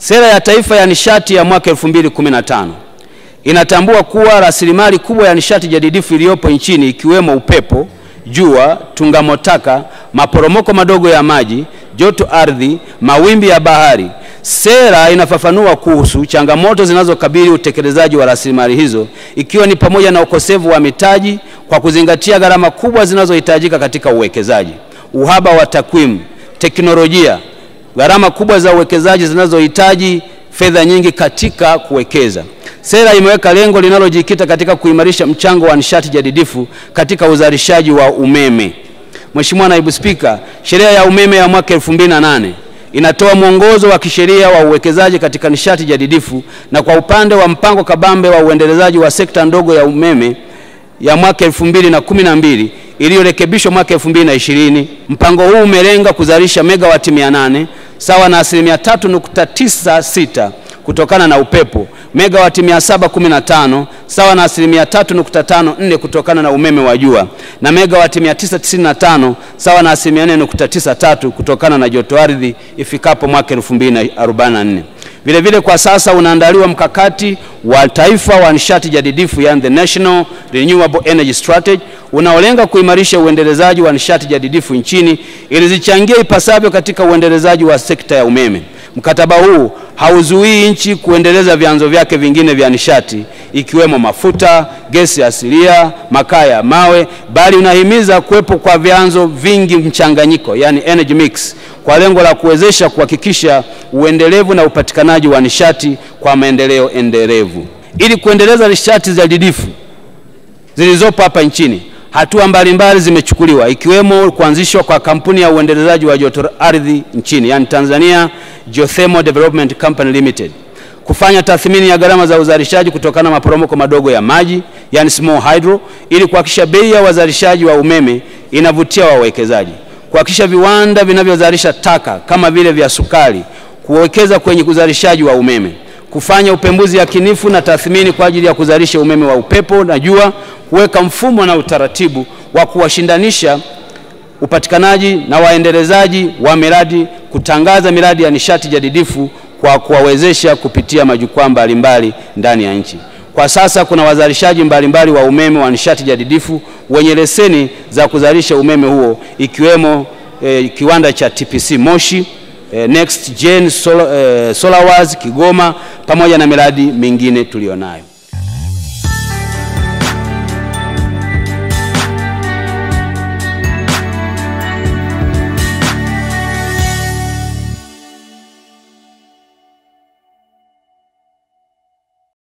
Sera ya Taifa ya Nishati ya mwaka 2015 inatambua kuwa rasilimali kubwa ya nishati jadidifu iliyopo nchini ikiwemo upepo, jua, tungamotaka, maporomoko madogo ya maji, joto ardhi, mawimbi ya bahari. Sera inafafanua kuhusu changamoto zinazokabili utekelezaji wa rasilimali hizo ikiwa ni pamoja na ukosefu wa mitaji kwa kuzingatia gharama kubwa zinazohitajika katika uwekezaji, uhaba wa takwimu, teknolojia, gharama kubwa za uwekezaji zinazohitaji fedha nyingi katika kuwekeza. Sera imeweka lengo linalojikita katika kuimarisha mchango wa nishati jadidifu katika uzalishaji wa umeme. Mheshimiwa Naibu Spika, sheria ya umeme ya mwaka 2008 inatoa mwongozo wa kisheria wa uwekezaji katika nishati jadidifu na kwa upande wa mpango kabambe wa uendelezaji wa sekta ndogo ya umeme ya mwaka 2012 iliyorekebishwa mwaka 2020. Mpango huu umelenga kuzalisha megawati 800 sawa na asilimia 3.96 kutokana na upepo, megawati 715 sawa na asilimia 3.54 kutokana na umeme wa jua na megawati 995 sawa na asilimia 4.93 kutokana na joto ardhi ifikapo mwaka 2044. Vile vile kwa sasa unaandaliwa mkakati wa taifa wa nishati jadidifu yani the National Renewable Energy Strategy unaolenga kuimarisha uendelezaji wa nishati jadidifu nchini ili zichangie ipasavyo katika uendelezaji wa sekta ya umeme. Mkataba huu hauzuii nchi kuendeleza vyanzo vyake vingine vya nishati ikiwemo mafuta, gesi asilia, makaa ya mawe, bali unahimiza kuwepo kwa vyanzo vingi mchanganyiko, yani energy mix, kwa lengo la kuwezesha kuhakikisha uendelevu na upatikanaji wa nishati kwa maendeleo endelevu. Ili kuendeleza nishati jadidifu zilizopo hapa nchini, hatua mbalimbali zimechukuliwa ikiwemo kuanzishwa kwa kampuni ya uendelezaji wa joto ardhi nchini, yani Tanzania Geothermal Development Company Limited, kufanya tathmini ya gharama za uzalishaji kutokana na maporomoko madogo ya maji, yani small hydro, ili kuhakikisha bei ya wazalishaji wa umeme inavutia wawekezaji, kuhakikisha viwanda vinavyozalisha taka kama vile vya sukari kuwekeza kwenye uzalishaji wa umeme, kufanya upembuzi yakinifu na tathmini kwa ajili ya kuzalisha umeme wa upepo na jua, kuweka mfumo na utaratibu wa kuwashindanisha upatikanaji na waendelezaji wa miradi, kutangaza miradi ya nishati jadidifu kwa kuwawezesha kupitia majukwaa mbalimbali ndani ya nchi. Kwa sasa kuna wazalishaji mbalimbali wa umeme wa nishati jadidifu wenye leseni za kuzalisha umeme huo ikiwemo eh, kiwanda cha TPC Moshi, eh, Next Gen Solar, eh, Solarwas Kigoma pamoja na miradi mingine tuliyonayo.